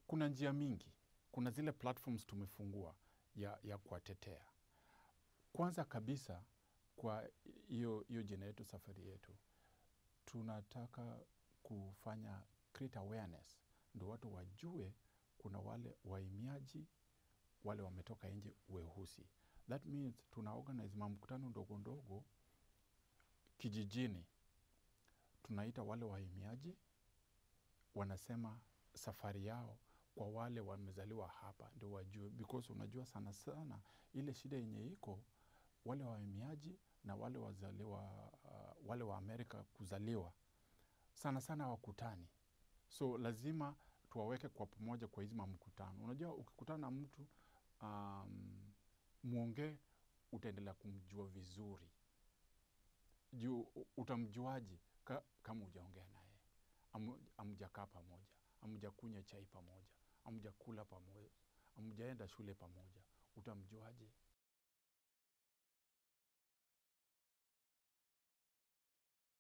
kuna njia mingi, kuna zile platforms tumefungua ya, ya kuwatetea. Kwanza kabisa kwa hiyo hiyo jina yetu, safari yetu, tunataka kufanya create awareness, ndo watu wajue kuna wale wahamiaji wale wametoka nje weusi. That means tuna organize mamkutano ndogo ndogo kijijini, tunaita wale wahamiaji, wanasema safari yao kwa wale wamezaliwa hapa ndio wajue, because unajua sana sana ile shida yenye iko wale wahamiaji na wale wazaliwa uh, wale wa Amerika kuzaliwa sana sana wakutani, so lazima tuwaweke kwa pamoja kwa hizi mamkutano. Unajua ukikutana na mtu um, mwongee, utaendelea kumjua vizuri juu u- utamjuaje ka, kama ujaongea naye Amu- amjakaa pamoja amjakunywa chai pamoja amjakula pamoja amjaenda shule pamoja utamjuaje